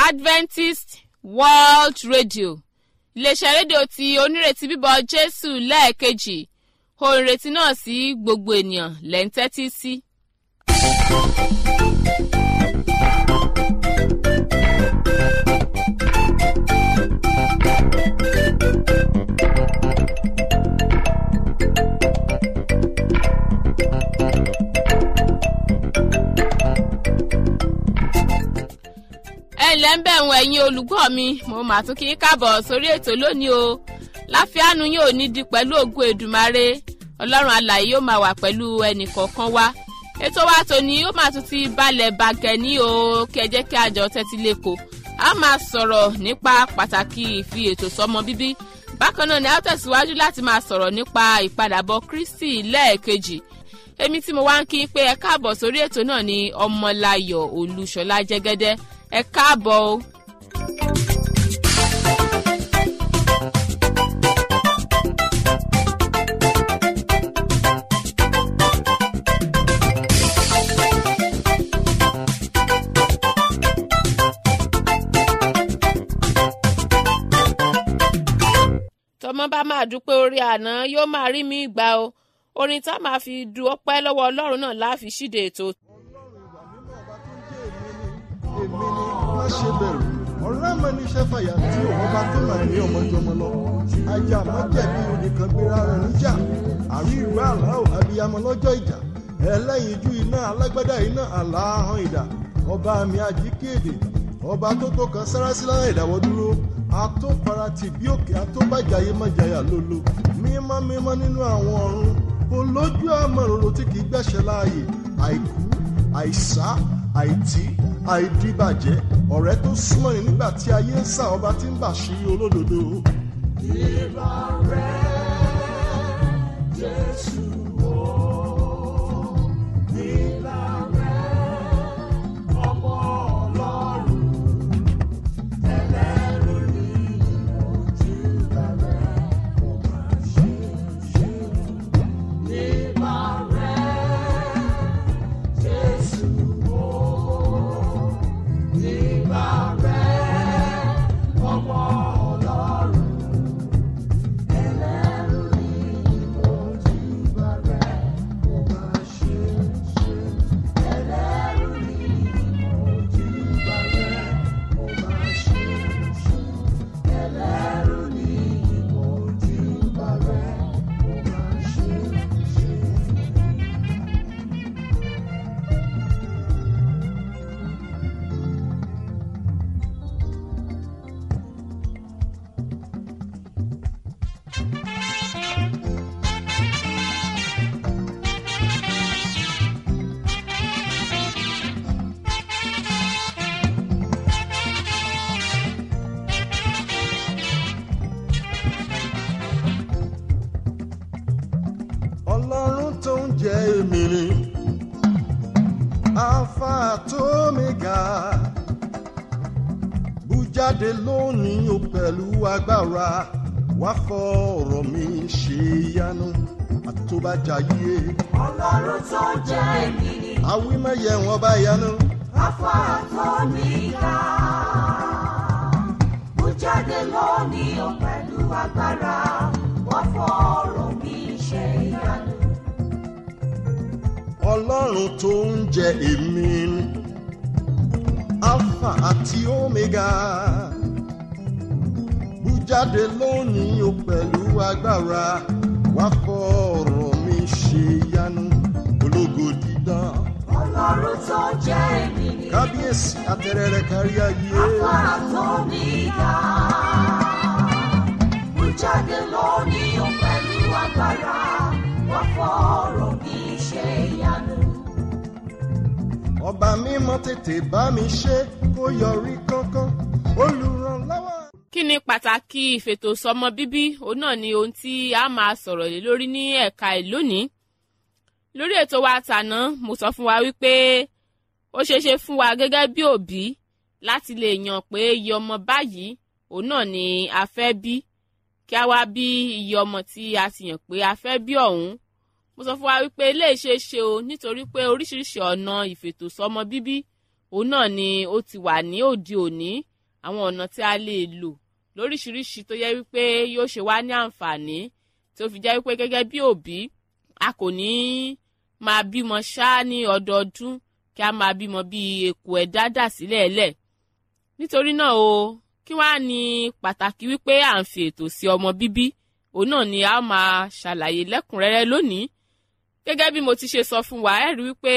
adventist world radio iléeṣẹ́ rédíò tí onírètí bíbọ̀ jésù lẹ́ẹ̀kejì ohun ìrètí náà sí gbogbo ènìyàn lẹ́ ń tẹ́tí sí. ẹ ǹlẹ́ ń bẹ̀ wọ́n ẹ̀yin olùgbọ́ mi mo mà tún kí n káàbọ̀ sórí ètò lónìí o láfíàánú yóò ní di pẹ̀lú ògùn èdùmarè ọlọ́run alàyè yóò máa wà pẹ̀lú ẹnìkọ̀ọ̀kan wa ètò wa tòní ó máa tún ti balẹ̀ bàgẹ́ ní o kí ẹ jẹ́ kí àjọ tẹ́tí lẹ́kọ̀ọ́ a máa sọ̀rọ̀ nípa pàtàkì ìfi ètò sọmọ bíbí bákan náà ni a tẹ̀síwájú láti máa sọ̀rọ̀ nípa ìpadàbọ̀ kristi lẹ́ẹ̀kejì èmi tí mo wá ń kí pé ẹ káàbọ̀ sórí ètò náà ni ọmọláyọ̀ olúṣọlá jẹ́gẹ́dẹ́ ẹ káàbọ̀ o. tọmọ bá máa dúpẹ́ orí àná yóò máa rí mi gbà o orin tá a máa fi du ọpẹ́ lọ́wọ́ ọlọ́run náà láàfin ṣíde ètò èmi ni má ṣe bẹ̀rù ọ̀rẹ́ mi ní iṣẹ́ fàyà tí òun bá tó máa ní ọmọjọmọ lọ ajá má jẹ̀bi onìkan gbéra rẹ̀ níjà àrí ìlú àlá ò abiyamọ lọ́jọ́ ìjà ẹlẹ́yinjú iná alágbádá iná àlàáhàn ìdá ọba mi àjíkéde ọba tó tó kan sárásí lára ìdáwọ́ dúró atóparatì bí òkè atóbàjáyé májàyà lólo mímọ́ mímọ́ nínú àwọn ọ̀run olójú àmọ̀ròrò tí kì í gbẹ̀ṣẹ̀ láàyè àìkú àìsá àìtí àìdíbàjẹ́ ọ̀rẹ́ tó súnmọ́ ni nígbà tí ayé ń sà ọba tí ń bà sí olódodo. ìbá rẹ̀ jésù o ìbá rẹ̀ ọmọ ọlọ́run ẹlẹ́rù ni ojú bẹ̀rẹ̀ kò máa ṣe ṣe ìbá rẹ̀ jésù o ìbá rẹ̀ ọmọ ọlọ́run ẹlẹ́rù ni ojú bẹ̀rẹ̀ kò máa ṣe ṣe ẹlẹ́rù ni ojú bẹ̀rẹ̀ kò máa ṣe ṣe ẹlẹ́rù ni ojú bẹ̀rẹ̀ kò máa ṣe ṣe. ọlọ́run tó ń jẹ́ èmi ni alpha tó mega bújáde lónìí o pẹ̀lú agbára wá fọ̀rọ̀ mi ṣe yanu àtúbàjáyé ọlọ́run tó jẹ́ èmi ni awímẹ̀yẹ wọn bá yanu afárá tó níga mo jáde lónìí o pẹ̀lú agbára wọ́n fọ̀rọ̀ mi ṣe ìyanu. ọlọ́run tó ń jẹ́ èmi ni alpha àti omega bújáde lónìí o pẹ̀lú agbára wá fọ̀rọ̀ mi ṣe yanu ológo dídán ọlọ́run tó jẹ́ èmi ni kábíyèsí atẹrẹrẹ kárí ayé afárá tó níga mo jáde lónìí o pẹ̀lú agbára wọ́n fọ̀rọ̀ mi ṣe ìyanu. ọba mímọ́ tètè bá mi ṣe kó yọrí kánkán olùrànlọ́wọ́. kí ni pàtàkì ìfètò sọmọ bíbí òun náà ni ohun tí a máa sọ̀rọ̀ lé lórí ní ẹ̀ka ẹ̀ lónìí lórí ètò wa tàná mo sọ fún wa wípé ó ṣeé ṣe fún wa gẹ́gẹ́ bí òbí láti lè yàn pé iye ọmọ báyìí òun náà ni a fẹ́ bí kí a wá bí iye ọmọ tí a ti yàn pé a fẹ́ bí ọ̀hún mo sọ fún wa wípé eléyìí ṣeé ṣe o nítorí pé oríṣiríṣi ọ̀nà ìfètòsọ́mọ bíbí òun náà ni ó ti wà ní òde òní àwọn ọ̀nà tí a lè lò lóríṣiríṣi tó yẹ wípé yóò ṣe wá ní àǹfààní tí ó fi jẹ́ wípé gẹ́gẹ́ bí òbí a kò ní máa bímọ ṣá ní ọdọọdún kí a máa bímọ bíi èkó ẹ̀dá dà sílẹ̀ ẹ̀lẹ̀ nítorí náà o kí wá ní pàtàkì wípé à ń fi ètò sí ọmọ bíbí òun náà ni a máa ṣàlàyé lẹ́kùnrẹ́rẹ́ lónìí gẹ́gẹ́ bí mo ti ṣe sọ fún wa ẹ rí wípé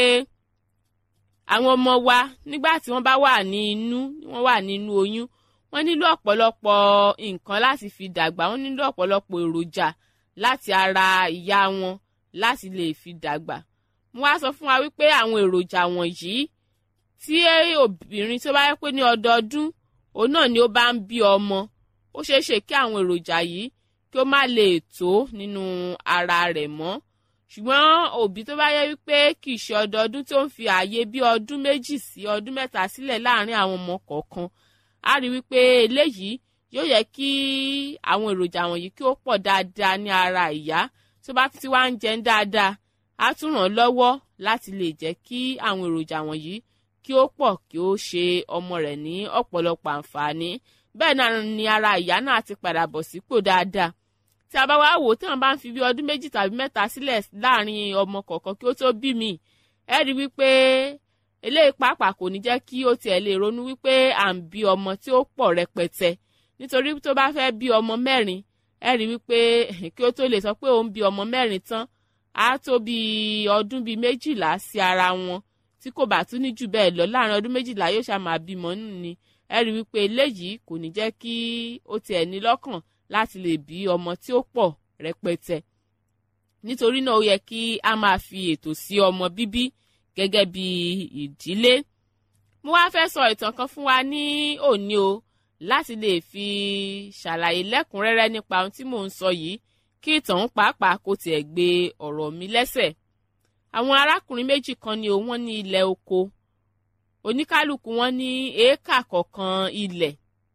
àwọn ọmọ wa nígbà tí wọ́n bá wà ní inú wọ́n wà nínú oyún wọ́n nílò ọ̀pọ̀lọpọ̀ nǹkan láti fi dàgbà wọ́n nílò ọ̀pọ̀lọpọ̀ èròjà láti ara ìyá wọn láti lè fi dàgbà mo wá sọ fún wa wípé àwọn èròjà wọ̀nyí tí obìnrin tó bá yẹ pé ní ọdọọdún òun náà ni ó bá ń bí ọmọ ó ṣeé ṣe kí àwọn èròjà yìí kí ó má lè tó nínú ara rẹ̀ mọ́ ṣùgbọ́n òbí tó bá yẹ wípé kì í ṣe ọdọọdún tó ń fi ààyè bí ọdún méjì sí ọdún mẹ́ta sílẹ̀ láàrin àwọn ọmọ kọ̀ọ̀kan á rí wípé eléyìí yóò yẹ kí àwọn èròjà wọ̀nyí kí ó pọ̀ dáadáa ní ara ìyá tó bá ti wá ń jẹun dáadáa á tún ràn lọ́wọ́ láti lè jẹ́ kí àwọn èròjà wọ̀nyí kí ó pọ̀ kí ó ṣe ọmọ rẹ̀ ní ọ̀pọ̀lọpọ̀ àǹfààní bẹ́ẹ̀ náà ni ara ìyá náà ti padà bọ̀ sípò dáadáa tí a bá wá wò tí wọn bá ń fi bí ọdún méjì tàbí mẹ́ta sílẹ̀ láàrin ọmọ kọ̀ọ̀kan kí ó tó bí mi ẹ rí wípé eléyìí pàápàá kò ní jẹ́ kí ó tiẹ̀ lè ronú wípé à ń bí ọmọ tí ó pọ̀ rẹpẹtẹ nítorí tó bá fẹ́ bí ọmọ mẹ́rin ẹ rí wípé kí ó tó lè sọ pé òun bí ọmọ mẹ́rin tán á tó bí ọdún bíi méjìlá sí ara wọn tí kò bá tún ní jù bẹ́ẹ̀ lọ láàrin ọdún méjìlá yóò ṣá máa bímọ nù ni ẹ rí wípé eléyìí kò ní jẹ́ kí ó tiẹ̀ ní lọ́kàn láti lè bí ọmọ tí ó pọ̀ rẹpẹtẹ nítorí náà ó yẹ kí a máa fi ètò sí ọmọ bíbí gẹ́gẹ́ bí ìdílé mo wá fẹ́ sọ ìtàn kan fún wa ní òní o láti lè fi ṣàlàyé lẹ́kùnrẹ́rẹ́ nípa ohun tí mò ń sọ yìí kí ìtàn pàápàá kò tiẹ̀ gbé ọ̀rọ̀ mi lẹ́sẹ̀ àwọn arákùnrin méjì kan ní o wọ́n ní ilẹ̀ oko oníkálukú wọn ní éékà kọ̀ọ̀kan ilẹ̀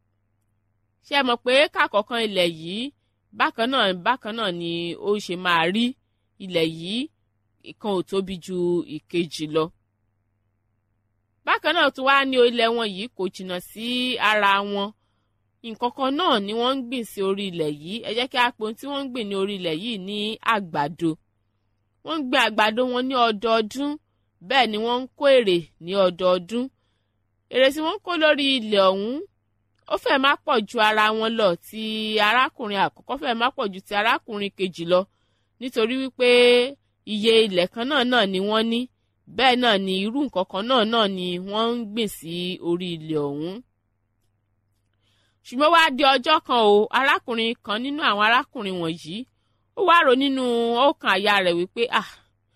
ṣé ẹ mọ̀ pé éékà kọ̀ọ̀kan ilẹ̀ yìí bákan náà bákan náà ni ó ṣe máa rí ilẹ̀ yìí ìkan ò tóbi ju ìkejì lọ bákan náà tó wá ní ilẹ̀ wọn yìí kò jìnnà sí ara wọn nǹkan kan náà ni wọ́n ń gbìn sí orí ilẹ̀ yìí ẹ jẹ́ kí a pè ohun tí wọ́n ń gbìn ní orí ilẹ̀ yìí ní àgbàdo wọ́n ń gbìn àgbàdo wọn ní ọdọọdún bẹ́ẹ̀ ni wọ́n ń kó èrè ní ọdọọdún èrè tí wọ́n ń kó lórí ilẹ̀ ọ̀hún ó fẹ́ má pọ̀ ju ara wọn lọ ti arákùnrin àkọ́kọ́ fẹ́ má pọ̀ ju ti arákùnrin kejì lọ nítorí wípé iye ilẹ̀ kan náà náà ni wọ́n ní bẹ́ẹ̀ náà ni irú nǹkan kan náà náà ni wọ́n ń gbìn sí orí ilẹ̀ ọ̀hún. ṣùgbọ́n wá di ọjọ́ kan o arákùnrin kan nínú àwọn arákùnrin wọ̀nyí ó wá rò nínú ọkàn àyà rẹ̀ wípé ah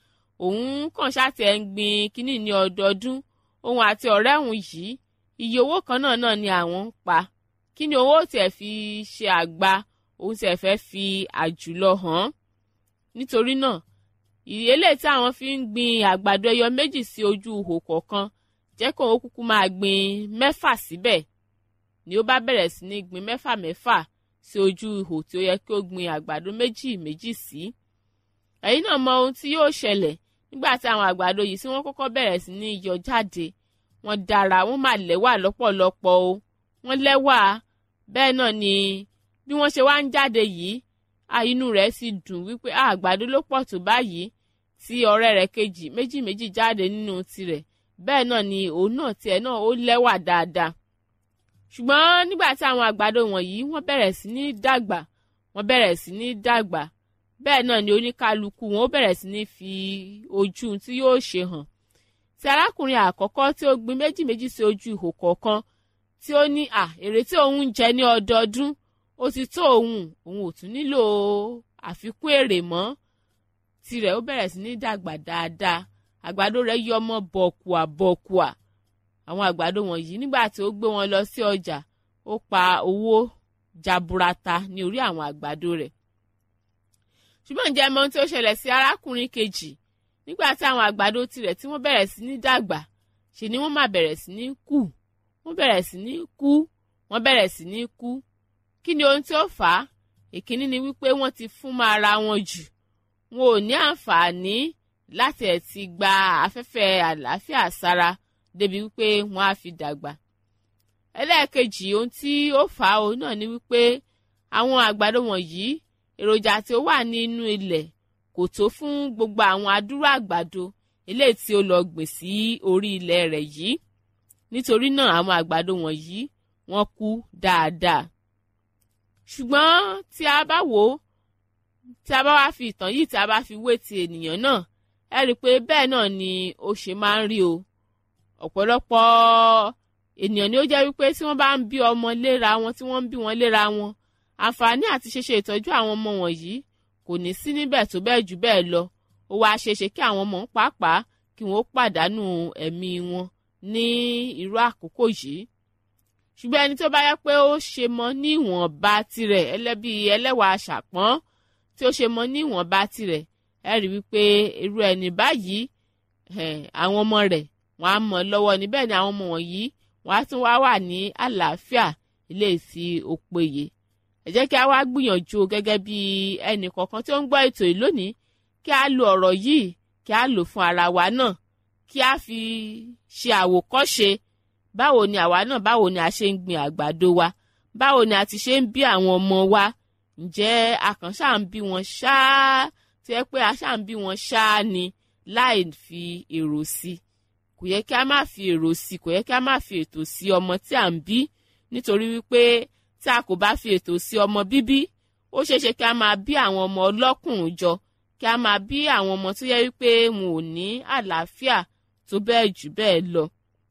òun kàn ṣáàtì ẹ̀ ń gbin kínní ní ọdọọdún òun àti ọ̀rẹ́ òun yìí iye owó kan náà náà ni àwọn ń pa kí ni owó tiẹ̀ fi ṣe àgbà òun tiẹ̀ fẹ́ fi àjùlọ hàn nítorí náà ìrẹ́lẹ̀ tí àwọn fi ń gbin àgbàdo ẹyọ méjì sí ojú ihò kọ̀ọ̀kan jẹ́ kó òun kúkú máa gbin mẹ́fà síbẹ̀ ni ó bá bẹ̀rẹ̀ sí ní gbin mẹ́fà mẹ́fà sí ojú ihò tí ó yẹ kí ó gbin àgbàdo méjì méjì sí. ẹ̀yin náà mọ ohun tí yóò ṣẹlẹ̀ nígbà tí àwọn àgbàdo yìí tí wọ́n kọ́kọ́ bẹ̀rẹ̀ sí ní yọ jáde wọ́n dára wọ́n máa lẹ́wà lọ́pọ̀lọpọ̀ o wọ́n lẹ́wà bẹ́ẹ̀ náà ni bí wọ́n ṣe wá ń jáde yìí inú rẹ̀ sì dùn wípé àgbàdo ló pọ̀ tó báyìí tí ọ̀rẹ́ rẹ̀ kejì méjì méjì jáde nínú tirẹ̀ bẹ́ẹ̀ náà ni òun náà tiẹ̀ náà ó lẹ́wà dáadáa ṣùgbọ́n nígbà tí àwọn àgbàdo wọ̀nyí wọ́n bẹ̀rẹ̀ sí ní dàgbà wọ́n bẹ̀rẹ̀ sí ní dàgbà bẹ́ẹ̀ náà ni oníkálukú wọn ó bẹ̀rẹ̀ sí ní fi ojú tí yóò ṣe hàn tí arákùnrin àkọ́kọ́ tí ó gbin méjì méjì sí ojú ihò kọ̀ọ̀kan tí ó ní à èrè tí òun ń jẹ ní ọdọọdún ó ti tó òun òun ò tún nílò àfikún èrè mọ́ tirẹ̀ ó bẹ̀rẹ̀ sí ní dàgbà dáadáa àgbàdo rẹ̀ yọ ọmọ bọ̀kùà bọ̀kùà àwọn àgbàdo wọ̀nyí nígbà tí ó gbé wọn lọ sí ọjà ó pa owó jaburata ní orí àwọn àgbàdo rẹ̀ ṣùgbọ́n ǹjẹ́ mọ ohun tí ó ṣẹlẹ̀ sí arákùnrin kejì nígbà tí àwọn àgbàdo tirẹ̀ tí wọ́n bẹ̀rẹ̀ sí ní dàgbà ṣe ni wọ́n máa bẹ̀rẹ̀ sí ní kú wọ́n bẹ̀rẹ̀ sí ní kú wọ́n bẹ̀rẹ̀ sí ní kú kí ni ohun tí ó fà á ìkíní ni wípé wọ́n ti fún mọ́ ara wọn jù wọn ò ní àǹfààní láti ẹ̀ ti gba afẹ́fẹ́ àlàáfíà sára débi wípé wọ́n á fi dàgbà ẹlẹ́ẹ̀kejì ohun tí ó fà á òun náà ni wípé àwọn àgbàdo wọ̀nyí èròjà tí ó wà nínú ilẹ̀ kò tó fún gbogbo àwọn adúrú àgbàdo eléyìí tí ó lọ gbìn sí orí ilẹ̀ rẹ̀ yìí nítorí náà àwọn àgbàdo wọ̀nyí wọ́n kú dáadáa ṣùgbọ́n tí a bá wò ó tí a bá wá fi ìtàn yìí tí a bá fi wé ti ènìyàn náà ẹ rí i pé bẹ́ẹ̀ náà ni ó ṣe máa ń rí o ọ̀pọ̀lọpọ̀ ènìyàn ni ó jẹ́ wípé tí wọ́n bá ń bí ọmọ léra wọn tí wọ́n ń bí wọn léra wọn àǹfààní àti ṣeṣe ìtọ́jú àwọn ọmọ wọ̀nyí kò ní sí níbẹ̀ tó bẹ́ẹ̀ jù bẹ́ẹ̀ lọ ó wá ṣeéṣe kí àwọn ọmọ ń pàápàá kí wọ́n pàdánù ẹ̀mí wọn ní irú àkókò yìí ṣùgbọ́n ẹni tó bá yẹ pé ó ṣe mọ ní ìwọ̀nba tirẹ̀ ẹlẹ́bí ẹlẹ́wà ṣàpọ́n tí ó ṣe mọ ní ìwọ̀nba tirẹ̀ ẹ rí wípé irú ẹni báyìí àwọn ọmọ rẹ̀ wọ́n á mọ̀ lọ́wọ́ níbẹ̀ ni àwọn ọmọ wọ̀nyí wọ́n á tún wá wà ní àlàáfíà ilé ìfi òpèyè ẹ jẹ́ kí a wá gbìyànjú gẹ́gẹ́ bí ẹnì kọ̀ọ̀kan tí ó ń gbọ́ ètò yìí lónìí kí a lo ọ̀rọ̀ yìí kí a lò fún ara wa náà kí a fi ṣe àwòkọ́ṣe báwo ni àwa náà báwo ni a ṣe ń gbin àgbàdo wa báwo ni a ti ṣe ń bí àwọn ọmọ wa ǹjẹ́ a kàn ṣáà ń bí wọn ṣáá tí ẹ pé a ṣáà ń bí wọn ṣáá ni láì fi èrò sí kò yẹ kí a má fi èrò sí kò yẹ kí a má fi ètò sí ọmọ tí à ń bí nítorí wípé tí a kò bá fi ètò sí ọmọ bíbí ó ṣeéṣe kí a máa bí àwọn ọmọ ọlọ́kùnrin jọ kí a máa bí àwọn ọmọ tó yẹ wípé wọn ò ní àlàáfíà tó bẹ́ẹ̀ jù bẹ́ẹ̀ lọ.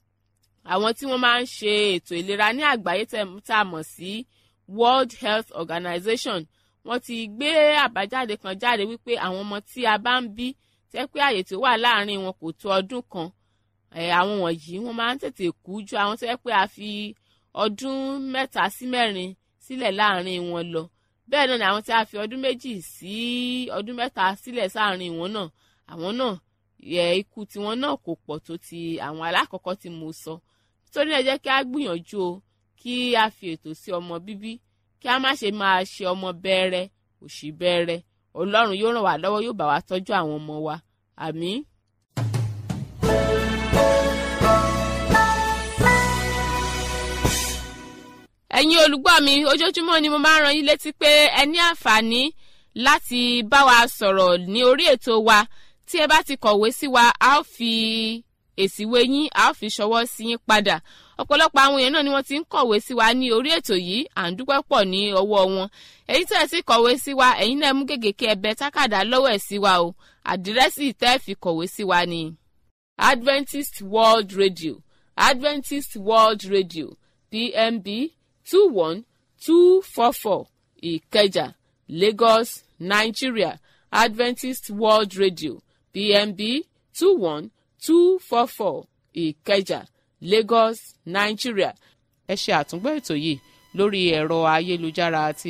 àwọn tí wọ́n máa ń ṣe ètò ìlera ní àgbáyé tá a mọ̀ sí World Health Organization wọ́n ti gbé àbájáde kan jáde wípé àwọn ọmọ tí a bá ń bí tẹ́ pé àyè tó wà láàárín wọn kò tó ọdún kan àwọn wọ̀nyí wọ́n máa ń tètè kú ju àwọn tó yẹ pé a fi ọdún mẹ́ta sí mẹ́rin sílẹ̀ láàárín wọn lọ bẹ́ẹ̀ náà ni àwọn tí a fi ọdún méjì sí ọdún mẹ́ta sílẹ̀ sáàárín wọn náà àwọn náà yẹ ikú tiwọn náà kò pọ̀ tó ti àwọn alákọ̀ọ́kọ́ tí mo sọ nítorí ẹ jẹ́ kí a gbìyànjú o kí a fi ètò sí ọmọ bíbí kí a má ṣe máa ṣe ọmọ bẹ́ẹ̀rẹ̀ òṣì bẹ́ẹ̀rẹ̀ ọlọ́run yóò ràn wá lọ́wọ́ yóò bá wa tọ́jú àwọn ọmọ wa àmín. ẹ̀yin olùgbọ́ mi ojoojúmọ́ ni mo máa ń ran yín létí pé ẹ ní àǹfààní láti bá wa sọ̀rọ̀ ní orí ètò wa tí ẹ bá ti kọ̀wé sí wa a ó fi èsì ìwé yín a ó fi ṣọwọ́ sí yín padà ọ̀pọ̀lọpọ̀ àwọn èèyàn náà ni wọ́n ti ń kọ̀wé sí wa ní orí ètò yìí à ń dúpẹ́ pọ̀ ní ọwọ́ wọn èyí tẹ́ ẹ ti kọ̀wé sí wa ẹ̀yin náà mú gègé kí ẹ bẹ tákàdá lọ́wọ́ ẹ̀ sí wa o àdírẹ́sì tẹ́ ẹ fi kọ̀wé sí wa ni Adventist World Radio Adventist World Radio PMB two one two four four ìkẹjà lagos nigeria adventist world radio pmb two one two four four ìkẹjà lagos nigeria. ẹ ṣe àtúngbọ́ ètò yìí lórí ẹ̀rọ ayélujára àti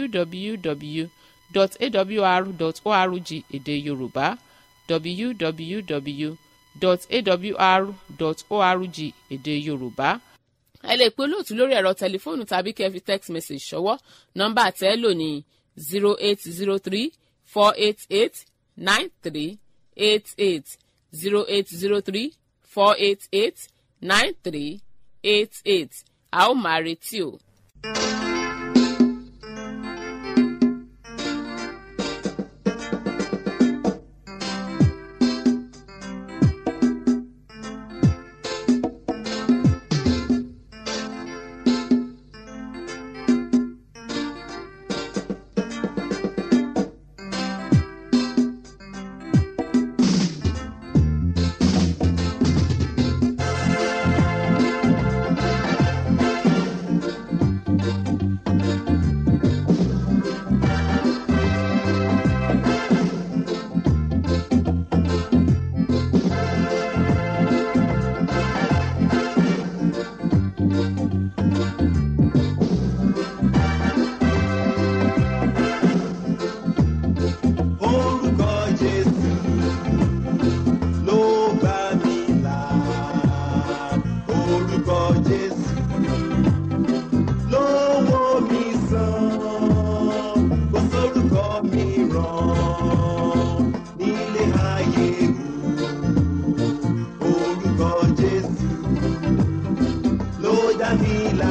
www.awr.org èdè yorùbá www.awr.org èdè yorùbá ẹ lè pe olóòtú lórí ẹ̀rọ tẹlifóònù tàbí kẹ́ fi text message ṣọwọ́ nọ́mbà tẹ́ lò ní zero eight zero three four eight eight nine three eight eight zero eight zero three four eight eight nine three eight eight a ó máa retí o. Orúkọ Jésù ló gbà mí là. Orúkọ Jésù ló wò mí sàn. Kò sórúkọ mìíràn nílé ayé o. Orúkọ Jésù ló dá mi là.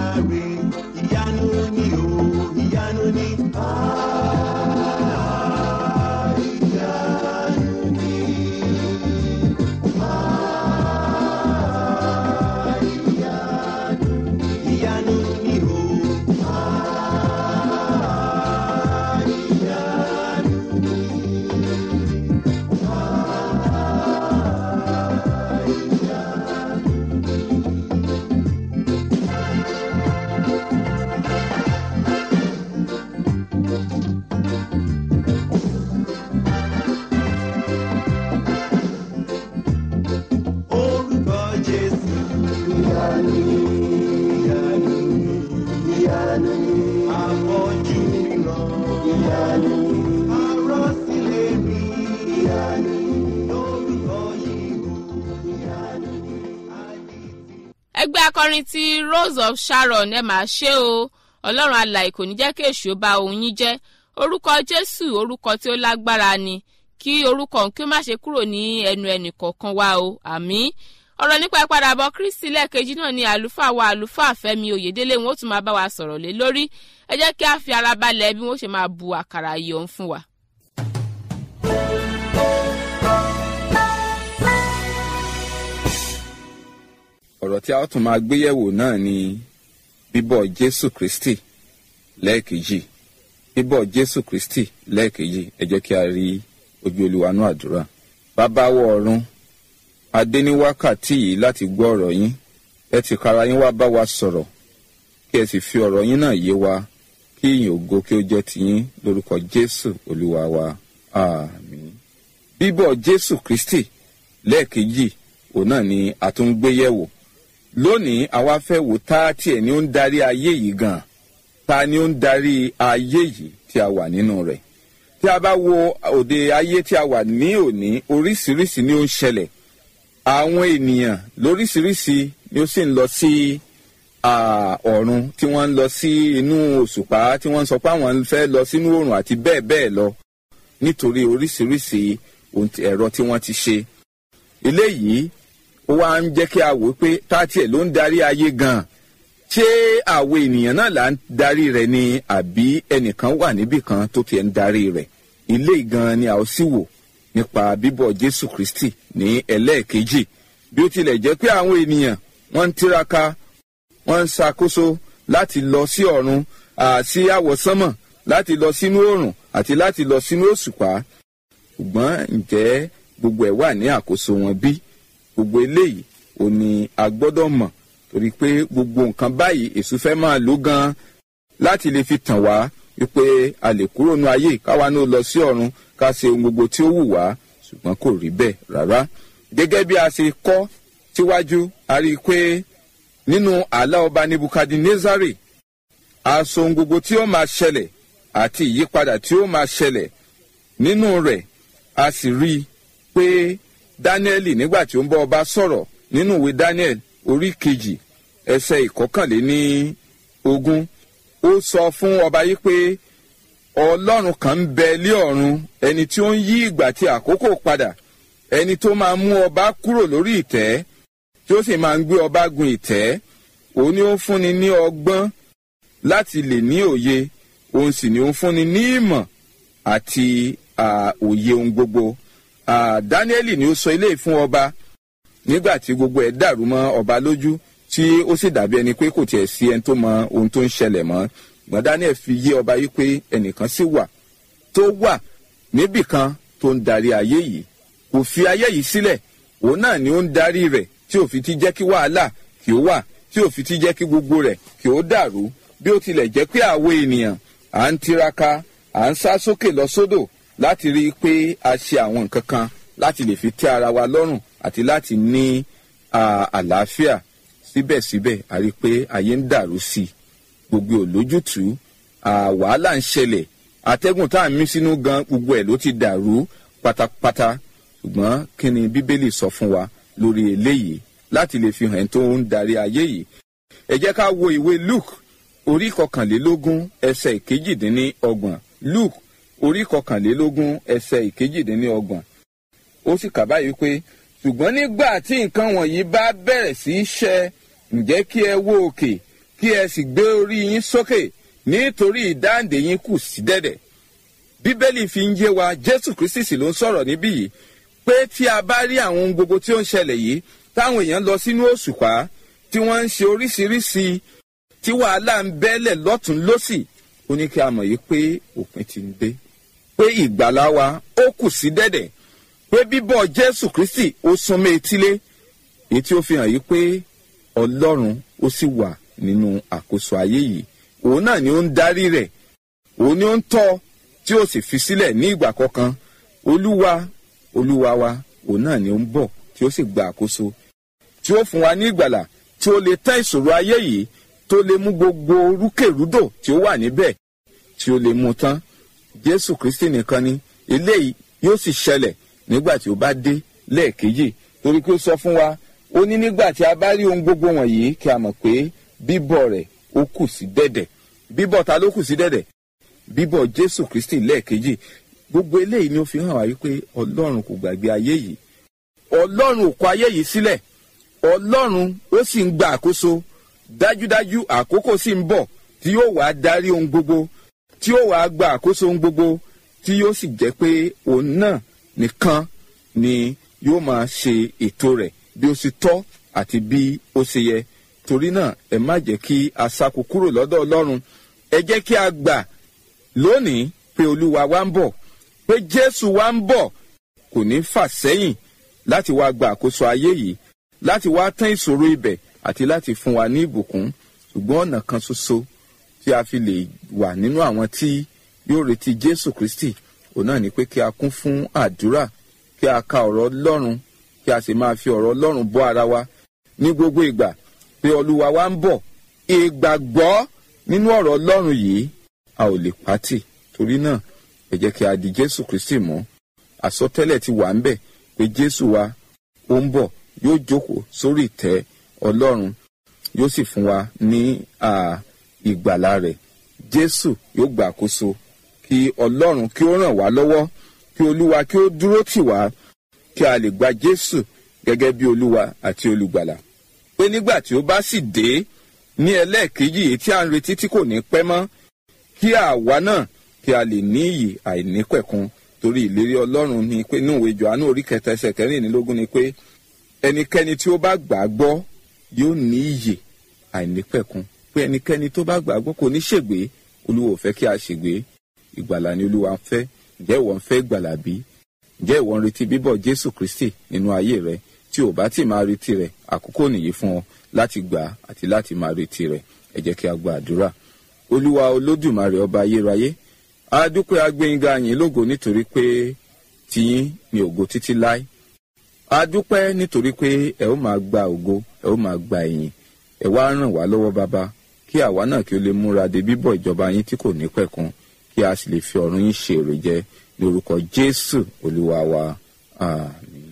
ẹgbẹ́ akọrin ti rose of sharon ẹ máa ṣe o ọlọ́run alàyè kò ní jẹ́ kí èṣù ó ba òun yín jẹ́ orúkọ jésù orúkọ tí ó lágbára ni kí orúkọ òun kí ó má ṣe kúrò ní ẹnu ẹnì kọ̀ọ̀kan wa o àmín ọ̀rọ̀ nípa ìpadàbọ̀ kristi lẹ́ẹ̀kejì náà ni àlùfáà wa àlùfáà fẹ́mi oyèdélé wọn ó tún máa bá wa sọ̀rọ̀ lé lórí ẹ jẹ́ kí a fi ara balẹ̀ bí wọ́n ṣe máa bu àkàrà yìí ọ̀hún fún wa. ọ̀rọ̀ tí a ó tún máa gbéyẹ̀wò náà ni bíbọ̀ jésù kristi lẹ́ẹ̀kejì bíbọ̀ jésù kristi lẹ́ẹ̀kejì ẹ jẹ́ kí a rí ojú olúwanú àdúrà bàbá wọ ọ̀run adé ní wákàtí yìí láti gbọ́ ọ̀rọ̀ yín ẹ ti kára yín wá bá wa sọ̀rọ̀ kí ẹ sì fi ọ̀rọ̀ yín náà yé wa kí ìyìn ògo kí ó jẹ́ tiyín lórúkọ jésù olúwa wa àmín bíbọ̀ jésù kristi lẹ́ẹ̀kejì òun náà ni a tún gbé yẹ̀wò lónìí àwa fẹ́ wò tá tiẹ̀ ni ó ń darí ayé yìí gan ta ni ó ń darí ayé yìí tí a wà nínú rẹ̀ tí a bá wo òde ayé tí a wà ní òní oríṣiríṣi ni ó ń ṣẹlẹ̀ àwọn ènìyàn lóríṣiríṣi ni ó sì ń lọ sí ọ̀run tí wọ́n ń lọ sí inú òṣùpá tí wọ́n ń sọ pé àwọn fẹ́ lọ sínú òrùn àti bẹ́ẹ̀ bẹ́ẹ̀ lọ nítorí oríṣiríṣi ẹ̀rọ tí wọ́n ti ṣe eléyìí ó wá ń jẹ́ kí a wò pé táàtì ẹ̀ ló ń darí ayé gan-an ṣé àwọn ènìyàn náà là ń darí rẹ̀ ni àbí ẹnìkan wà níbì kan tó tiẹ̀ ń darí rẹ̀ ilé gan-an ni a ó sì wò nípa bíbọ̀ jésù kristi ní ẹlẹ́ẹ̀kejì bí ó tilẹ̀ jẹ́ pé àwọn ènìyàn wọ́n ń tiraka wọ́n ń ṣàkóso láti lọ sí ọ̀run sí àwọ̀sánmọ̀ láti lọ sínú òrùn àti láti lọ sínú òṣùpá ṣùgbọ́n ǹjẹ́ gbogbo ẹ̀ wà ní àkóso wọn bí gbogbo eléyìí ò ní a gbọ́dọ̀ mọ̀ torí pé gbogbo nǹkan báyìí èṣù fẹ́ máa lò gan láti lè fi tàn wá wípé a lè kúrò nú ayé káwa náà lọ sí ọ̀run ká ṣe ohun gbogbo tí ó wù wá ṣùgbọ́n kò rí bẹ́ẹ̀ rárá gẹ́gẹ́ bí a ṣe kọ́ síwájú a rí i pé nínú àlá ọba nebukadnezari a sọ ohun gbogbo tí ó máa ṣẹlẹ̀ àti ìyípadà tí ó máa ṣẹlẹ̀ nínú rẹ̀ a sì rí i pé dáníẹ́lì nígbà tí ó ń bọ́ ọba sọ̀rọ̀ nínú ìwé daniel orí kejì ẹsẹ̀ ìkọkànléní ogún ó sọ fún ọba yìí pé ọlọ́run kan ń bẹ lé ọ̀run ẹni tí ó ń yí ìgbà tí àkókò padà ẹni tó máa mú ọba kúrò lórí ìtẹ́ tí ó sì máa ń gbé ọba gun ìtẹ́ òun ni ó ń fúnni ní ọgbọ́n láti lè ní òye òun sì ni ó ń fúnni ní ìmọ̀ àti òye ohun gbogbo dáníẹ́lì ni ó sọ eléyìí fún ọba nígbà tí gbogbo ẹ̀ dàrú mọ́ ọba lójú tí ó sì dàbí ẹni pé kò tiẹ̀ sí ẹni tó mọ ohun tó ń ṣẹlẹ̀ mọ́ gbọ́n daniel fi yé ọba yìí pé ẹnìkan sì wà tó wà níbì kan tó ń darí ayé yìí kò fi ayé yìí sílẹ̀ òun náà ni ó ń darí rẹ̀ tí ò fi ti jẹ́ kí wàhálà kí ó wà tí ò fi ti jẹ́ kí gbogbo rẹ̀ kí ó dàrú bí ó tilẹ̀ jẹ́ pé àwọn ènìyàn à ń tiraka à ń sá sókè lọ sódò láti rí i pé a ṣe àwọn nǹkan kan láti lè fi tẹ́ ara wa lọ́rùn àti láti ní àlàáfíà síbẹ̀síbẹ̀ a rí i pé ayé ń dàrú sí i gbogbo olójútùú wàhálà ń ṣẹlẹ̀ atẹ́gùn tá à ń mí sínú gan gbogbo ẹ̀ ló ti dàrú pátápátá ṣùgbọ́n kí ni bíbélì sọ fún wa lórí eléyìí láti lè fi hàn tó ń darí ayé yìí ẹ jẹ́ ká wo ìwé luke orí kọkànlélógún ẹsẹ̀ ìkejìdínlọ́gbọ̀n luke orí kọkànlélógún ẹsẹ̀ ìkejìdínlọ́gbọ̀n ó sì kà báyìí pé ṣùgbọ́n nígbà tí nǹkan wọ̀nyí bá bẹ̀rẹ̀ sí í ṣẹ ǹjẹ́ kí ẹ wo òkè kí ẹ sì gbé orí yín sókè nítorí ìdáǹdè yín kù sí dẹ̀dẹ̀. bíbélì fi ń yé wa jésù kristi sì ló ń sọ̀rọ̀ níbí yìí pé tí a bá rí àwọn ohun gbogbo tí ó ń ṣẹlẹ̀ yìí táwọn èèyàn lọ sínú òṣùpá tí wọ́n ń ṣe oríṣiríṣi tí wàhálà ń bẹ́lẹ̀ lọ́tún lọ́sì ó ní kí a mọ̀ yìí pé òpin ti ń dé pé ìgbàlá wa ó kù sí dẹ̀dẹ̀ pé bíbọ̀ jésù kristi ó súnmọ́ etílé èyí tí ó fi hàn yí pé ọlọ́run ó sì wà nínú àkóso ayé yìí òun náà ni ó ń darí rẹ̀ òun ni ó ń tọ́ tí ó sì fi sílẹ̀ ní ìgbà kọ̀ọ̀kan olúwa olúwa wa òun náà ni ó ń bọ̀ tí ó sì gba àkóso tí ó fún wa ní ìgbàlà tí ó lè tán ìṣòro ayé yìí tó lè mú gbogbo rúkèrúdò tí ó wà níbẹ̀ tí ó lè mú tán jésù kristi nìkan ni eléyìí yóò sì ṣẹlẹ̀ nígbà tí ó bá dé lẹ́ẹ̀kejì torí pé ó sọ fún wa ó ní nígbà tí a bá rí ohun gbogbo wọ̀nyí kí a mọ̀ pé bíbọ̀ rẹ̀ ó kù sí dẹ̀dẹ̀ bíbọ̀ ta ló kù sí dẹ̀dẹ̀ bíbọ̀ jésù kristi lẹ́ẹ̀kejì gbogbo eléyìí ni ó fi hàn wá wípé ọlọ́run kò gbàgbé ayé yìí ọlọ́run ò kọ ayé yìí sílẹ̀ ọlọ́run ó sì ń gba àkóso dájúdájú àkókò sì ń bọ̀ tí yóò wá darí ohun gbogbo tí yóò wá gba àkóso ohun gbogbo tí yóò sì jẹ́ pé òun náà nìkan ni yóò máa ṣe ètò rẹ̀ bí ó sì tọ́ àti bí ó ṣe yẹ torí náà ẹ má jẹ́ kí a sáko kúrò lọ́dọ̀ ọlọ́run ẹ jẹ́ kí a gbà lónìí pé olúwa wa ń bọ̀ pé jésù wa ń bọ̀ kò ní fà sẹ́yìn láti wá gba àkóso ayé yìí láti wá tán ìṣòro ibẹ̀ àti láti fún wa ní ìbùkún ṣùgbọ́n ọ̀nà kan ṣoṣo tí a fi lè wà nínú àwọn tí yóò retí jésù kristi òun náà ni pé kí a kún fún àdúrà kí a ka ọ̀rọ̀ ọlọ́run kí a sì máa fi ọ̀rọ̀ ọlọ́run bọ́ ara wa ní gbogbo ìgbà pé olúwa wa ń bọ̀ ìgbàgbọ́ nínú ọ̀rọ̀ ọlọ́run yìí a ò lè pátì torí náà ẹ jẹ́ kí a di jésù kristi mọ́ àsọtẹ́lẹ̀ ti wà ń bẹ̀ pé jésù wa ó ń bọ̀ yóò jókòó sórí ìtẹ́ ọlọ́run yóò sì fún wa ní ìgbàlà rẹ̀ jésù yóò gbà àkóso kí ọlọ́run kí ó ràn wá lọ́wọ́ kí olúwa kí ó dúró tì wá kí a lè gba jésù gẹ́gẹ́ bí olúwa àti olùgbàlà pé nígbà tí ó bá sì dé ní ẹlẹ́ẹ̀kejì èyí tí a ń retí tí kò ní pẹ́ mọ́ kí àwa náà kí a lè ní iyì àìnípẹ̀kun torí ìlérí ọlọ́run ni pé inú ìwé johannu orí kẹta ẹsẹ̀ kẹrìnlélógún ni pé ẹnikẹ́ni tí ó bá gbà á gbọ́ yóò ní iyì àìnípẹ̀kun pé ẹnikẹ́ni tó bá gbà á gbọ́ kò ní ṣègbé olúwa ò fẹ́ kí a ṣègbé ìgbàlà ni olúwa ń fẹ́ ǹjẹ́ ìwọ ń fẹ́ ìgbàlà bí ǹjẹ́ ìwọ ń retí bíbọ̀ jésù kristi nínú ayé rẹ tí ò bá tí máa retí rẹ àkókò nìyí fún ọ láti gbà á àti láti máa retí rẹ ẹ jẹ́ kí a gba àdúrà olúwa olódùmarè ọba ayérayé a dúpẹ́ agbẹ́yìnga yín lógo nítorí pé tiyín ni ògo títí láé a dúpẹ́ nítorí pé ẹ ó máa gba ògo ẹ ó máa gba ẹ̀yìn ẹ wá ràn wá lọ́wọ́ bàbá kí àwa náà kí ó lè múra de bíbọ̀ ìjọba yín tí kò ní pẹ̀kun kí a sì lè fi ọ̀run yín ṣe èrè jẹ ní orúkọ jésù olúwa wa àmín.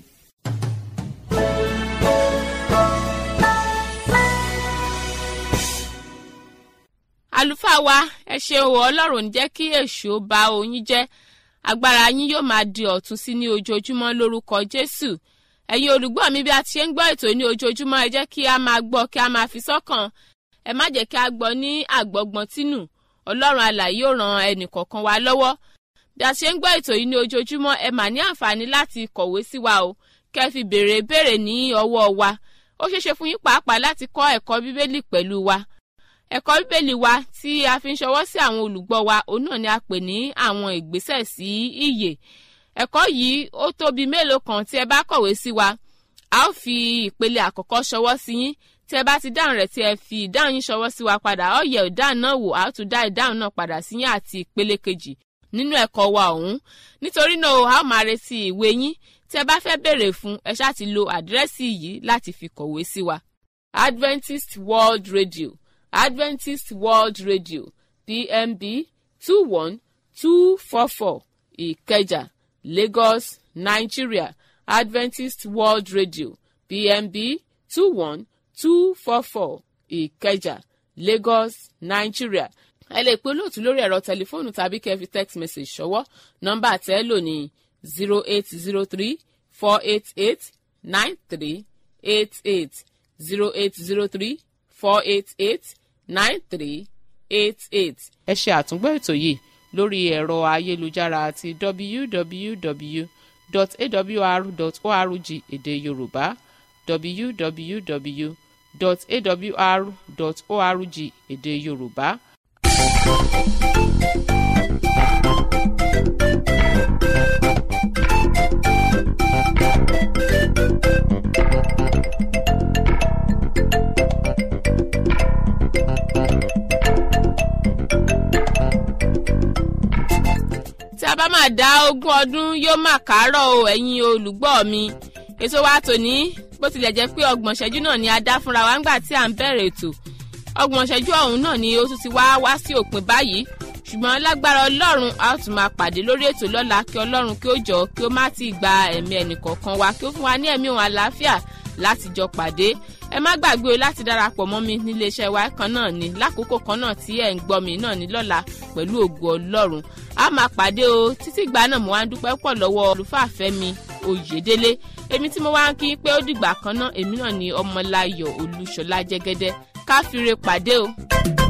àlùfáà wa ẹ ṣeun o ọlọ́run ò ní jẹ́ kí èṣù ó ba oyin jẹ́ agbára yín yóò máa di ọ̀tun sí ní ojoojúmọ́ lórúkọ jésù ẹ̀yin olùgbọ́ mi bí a ti ṣe ń gbọ́ ètò ní ojoojúmọ́ ẹ jẹ́ kí a máa gbọ́ kí a máa fi sọ́kàn ẹ má jẹ́ kí a gbọ́ ní àgbọ́gbọ́n tínú ọlọ́run alàyè yóò ran ẹnì kọ̀ọ̀kan wa lọ́wọ́ bí a ṣe ń gbọ́ ètò yìí ní ojoojúmọ́ ẹ mà ní àǹfààní láti kọ̀wé sí wa o kẹ́ ẹ fi béèrè béèrè ní ọwọ́ wa ó ṣeéṣe fún yín pàápàá láti kọ́ ẹ̀kọ́ bíbélì pẹ̀lú wa ẹ̀kọ́ bíbélì wa tí a fi ń ṣọwọ́ sí àwọn olùgbọ́ wa òun náà ni a pè ní àwọn ìgbésẹ̀ sí ìyè ẹ̀kọ́ yìí ó tóbi mélòó kan tí ẹ bá kọ̀wé sí wa a ó fi ìpele àkọ́kọ́ ṣọwọ́ sí yín tí ẹ bá ti dáhùn rẹ̀ tí ẹ fi ìdáhùn yín ṣọwọ́ sí wa padà ó yẹ ìdáhùn náà wò á tún dá ìdáhùn náà padà sí yín àti ìpele kejì nínú ẹ̀kọ́ wa ọ̀hún nítorí náà a ó máa retí ìwé yín tí ẹ bá fẹ́ béèrè fún ẹ ṣáà ti lo àdírẹ́sì yìí láti fi kọ̀wé sí wa Adventist World Radio Adventist World Radio PMB two one two four four Ìkẹjà Lagos Nigeria Adventist World Radio PMB two one two four four Ìkẹjà Lagos Nigeria ẹ lè pe olóòtú lórí ẹ̀rọ tẹlifóònù tàbí kẹ́ fi text message ṣọwọ́ nọ́mbà tẹ́ lò ní zero eight zero three four eight eight nine three eight eight zero eight zero three four eight eight nine three eight eight. ẹ ṣe àtúngbọ́ ètò yìí lórí ẹ̀rọ ayélujára àti www.awr.org èdè yorùbá www.awr.org èdè yorùbá. tí a bá máa dá ogún ọdún yóò máa kárọ̀ o ẹ̀yin olùgbọ́ mi ètò wa tòní bó tilẹ̀ jẹ́ pé ọgbọ̀n ṣẹ́jú náà ni a dá fúnra wa ńgbà tí à ń bẹ̀rẹ̀ ètò ọgbọ̀n ṣẹ́jú ọ̀hún náà ni ó tún ti wá wá sí òpin báyìí ṣùgbọ́n lágbára ọlọ́run a ó tún máa pàdé lórí ètò lọ́la kí ọlọ́run kí ó jọ kí ó má ti gba ẹ̀mí ẹnìkọ̀ọ̀kan wa kí ó fún wa ní ẹ̀mí òun àlàáfíà láti jọ pàdé ẹ má gbàgbé o láti darapọ̀ mọ́ mi nílé iṣẹ́ wa kan náà ni lákòókò kan náà tí ẹ̀ ń gbọ́ mi náà ní lọ́la pẹ̀lú ògo ọlọ́run a máa pàdé o títí ìgbà náà mo wá ń dúpẹ́ pọ̀ lọ́wọ́ olùfàfẹ́ mi oyèdélé èmi tí mo wá ń kí pé ó dìgbà kan náà èmi náà ni ọmọláyọ̀ olúṣọlá jẹ́gẹ́dẹ́ káfíńre pàdé o.